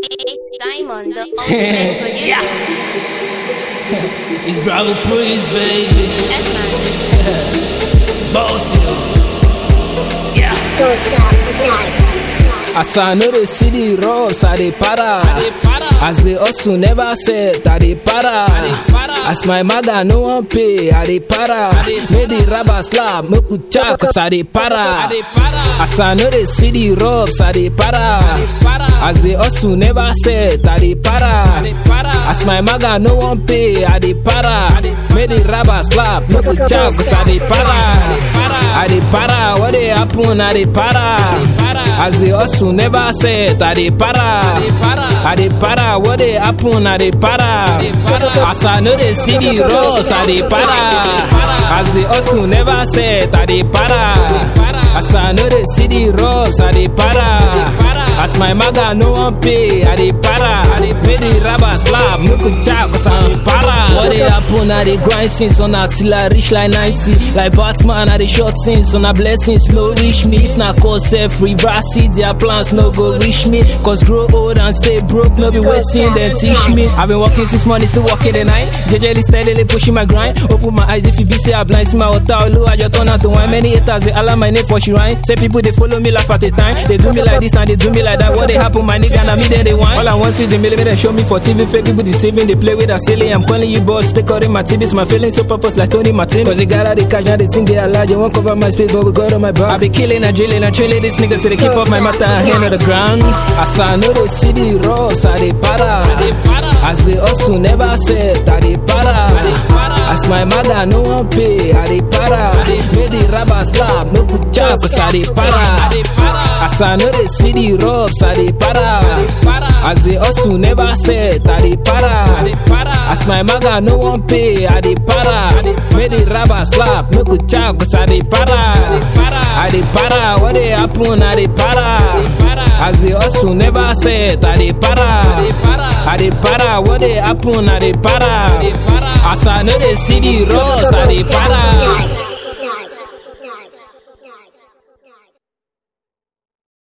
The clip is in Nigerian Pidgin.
It's Diamond, the ultimate producer. yeah. it's Bravo Priest, baby. Edmonds. Bossy. Yeah. As I know the city roads, I dey para. As they also never said, I dey para. As my mother no one pay, I dey para. Make the rubber slap, make we chat, cause I dey para. As I know the city roads, I dey para. As they also never said, I dey para. As my mother no one pay, I dey para. Make the rubber slap, make we chat, cause I dey para. I dey para, what dey happen, I dey para. As they also never said, I dey para. I dey para, what dey happen, I dey para. As I know the city roads, I dey para. As they also never said, I dey para. As I know the city roads, I dey para. As my maga no one pay, I dey para. Make the rubber slap, make a chop, cause I'm para. What dey happen, I dey grind since on that till I reach like 90. Like Batman, I dey short since on a blessings no reach me. If na cause self reverse it, their plans no go reach me. Cause grow old and stay broke, no be waiting, then teach me. I've been working since morning, still working the night. JJ steadily pushing my grind. Open my eyes if you be say I blind, see my water, low, I just turn out to wine. Many haters, they allow my name for she rhyme. Say people, they follow me laugh at a time. They do me like this and they do me like that. What they happen, my nigga, and me then they want. All I want is the millimeter, show me for TV. Fake people deceiving, they play with a silly. I'm calling you boss, they calling my TVs. My feelings so purpose like Tony Martin. Cause they got out the cash, now they think they are large. They won't cover my space, but we got on my back. I be killing and drilling and trailing this nigga so they keep off my matter and hand on the ground. As I know the city roads, I dey para. As they also never said, I dey para. As my mother no one pay, I dey para. Make the rubber slap, no good job, cause I dey para. As I know the city roads, I dey para. As they also never said, I dey para. As my mother no one pay, I dey para. Make the rubber slap, no good job, cause I dey para. I dey para, what dey happen, I dey para. As they also never said, I dey para. I dey para, what dey happen, I dey para. As I know the city roads, I dey para.